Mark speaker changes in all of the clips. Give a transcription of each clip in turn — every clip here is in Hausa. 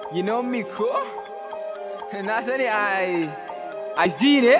Speaker 1: You know me ko? Na sani ai ai zi ne?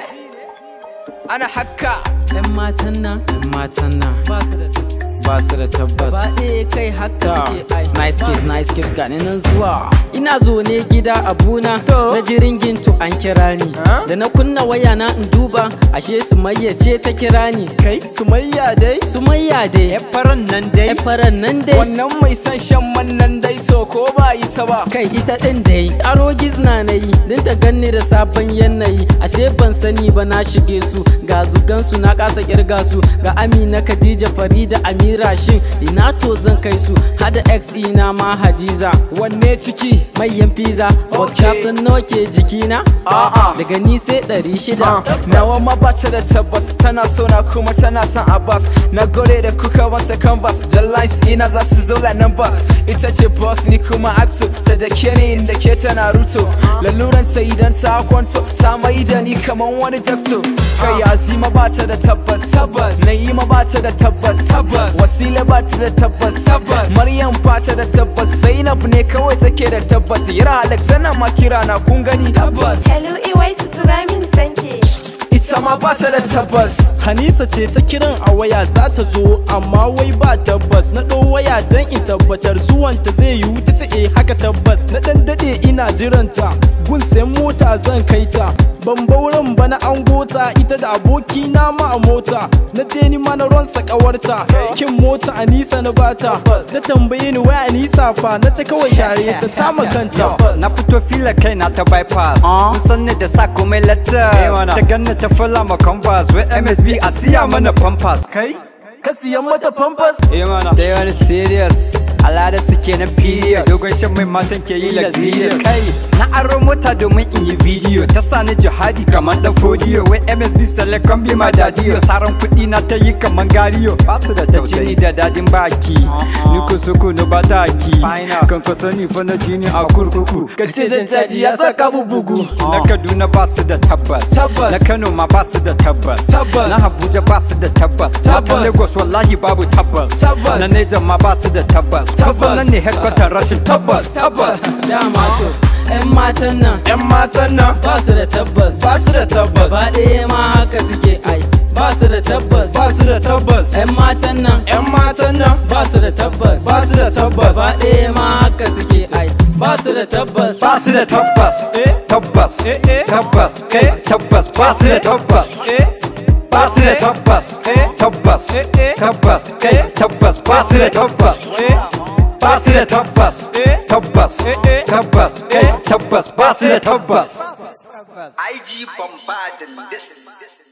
Speaker 1: Ana haka
Speaker 2: ‘Yan matan nan, ‘yan matan nan ba su da
Speaker 1: ba su da tabbas.
Speaker 2: ba ɗaya kai haka
Speaker 1: Ta,
Speaker 2: suke ai.
Speaker 1: nice kids, nice kids gani nan zuwa.
Speaker 2: Ina zo ne gida abuna
Speaker 1: To.
Speaker 2: na jiringin to an kira ni.
Speaker 1: Huh?
Speaker 2: Da na kunna waya na in duba ashe Sumayya ce ta kira ni.
Speaker 3: Kai Sumayya dai
Speaker 2: Sumayya dai,
Speaker 3: faran nan dai
Speaker 2: ‘yan faran nan dai.
Speaker 1: Wannan mai son shan man nan dai so ko ba yi ta ba.
Speaker 2: Kai ita ɗin dai, aro gizna na yi, don ta ganni da sabon yanayi, ashe ban sani ba na shige su, ga zugansu na kasa kirga su, ga Amina Khadija Farida Amira shin ina to zan kai su, hada ex ina ma Hadiza,
Speaker 1: Wanne ciki?
Speaker 2: mayan pizza,
Speaker 1: Okay.
Speaker 2: vodka sun nawa ke jikina?
Speaker 1: A'a.
Speaker 2: Daga ni sai ɗari shida.
Speaker 1: Nawa ma ba ta da tabbas tana so na kuma tana son Abbas na gode da kuka masa canvas da lines ina za su zo nan bus ita ce boss ni kuma acto ta da ke ni inda ke tana ruto laluran ta idan ta kwanto ta mai da ni kaman wani dakto kai azima ba ta da tabbas tabbas na'ima ba ta da tabbas tabbas wasila ba ta da tabbas tabbas maryam ba ta da tabbas zainab ne kawai take da tabbas yara halak tana ma kira na kun gani tabbas
Speaker 4: Hello, Iwai tura min sanke.
Speaker 1: ita ma ba ta da tabbas
Speaker 3: Hanisa ce ta kiran a waya za ta zo amma wai ba tabbas na ɗau waya don in tabbatar zuwanta zai yiwu ta ce eh haka tabbas na ɗan daɗe ina jiranta gun sayan mota zan kai ta ban bauren ba na an gota ita da aboki na ma a mota na je ni ma na ronsa ƙawarta kin mota Anisa na bata ta tambaye ni waya Anisa fa na ta kawai share ta tama kanta
Speaker 5: Na fito fila kai na ta bypass Kun san ni da sa komai letters Ta ganna ta fula ma canvas Wai MSB a siya mana pampas
Speaker 3: kai ka siyan mata pampers
Speaker 5: Eh mana They wani serious Alada suke na period Dogon shan mai matan ke yi luxurious Kai na aro mota domin in yi video Ta sa ni jihadi kamar dan fodiyo Wai MSB select kan bi ma dadiyo Saran kuɗi na ta yi kamar gariyo Ba su da tausayi da dadin baki Ni ko soko no ba ta ki Kan ko sani fa na jini a kurkuku
Speaker 1: ka ce zan caji ya saka mu bugu
Speaker 5: Na Kaduna ba su da tabbas
Speaker 1: Tabbas.
Speaker 5: Na Kano ma ba su da tabbas
Speaker 1: Tabbas.
Speaker 5: Na Abuja ba su da tabbas
Speaker 1: Tabbas.
Speaker 5: Matan Lagos wallahi babu tabbas
Speaker 1: Tabbas.
Speaker 5: Na Niger ma ba su da tabbas
Speaker 1: Tabbas.
Speaker 5: Kusan nan ne headquarter rashin tabbas
Speaker 1: tabbas
Speaker 2: Dama to, ‘yan matan nan
Speaker 3: yan matan nan
Speaker 2: ba su da tabbas.
Speaker 3: ba su da tabbas
Speaker 2: Ba ɗaya ma haka suke ai, ba su da tabbas.
Speaker 3: ba su da tabbas
Speaker 2: ‘Yan matan nan
Speaker 3: yan matan nan
Speaker 2: ba su da tabbas.
Speaker 3: ba su da tabbas
Speaker 2: Ba ɗaya ma haka suke ai, ba su da tabbas.
Speaker 5: Ba su da tabbas
Speaker 3: Eh.
Speaker 5: Tabbas
Speaker 3: Eh, eh.
Speaker 5: Tabbas Eh tabbas Ba su da tabbas
Speaker 3: eh
Speaker 5: Ba su da tabbas
Speaker 3: Eh.
Speaker 5: Tabbas
Speaker 3: Eh, eh.
Speaker 5: Tabbas Eh tabbas Ba su da tabbas
Speaker 3: eh
Speaker 5: Ba su da tabbas
Speaker 3: Eh.
Speaker 5: Tabbas
Speaker 3: Eh, eh.
Speaker 5: Tabbas Eh tabbas Ba su da tabbas
Speaker 6: IG bombarding this.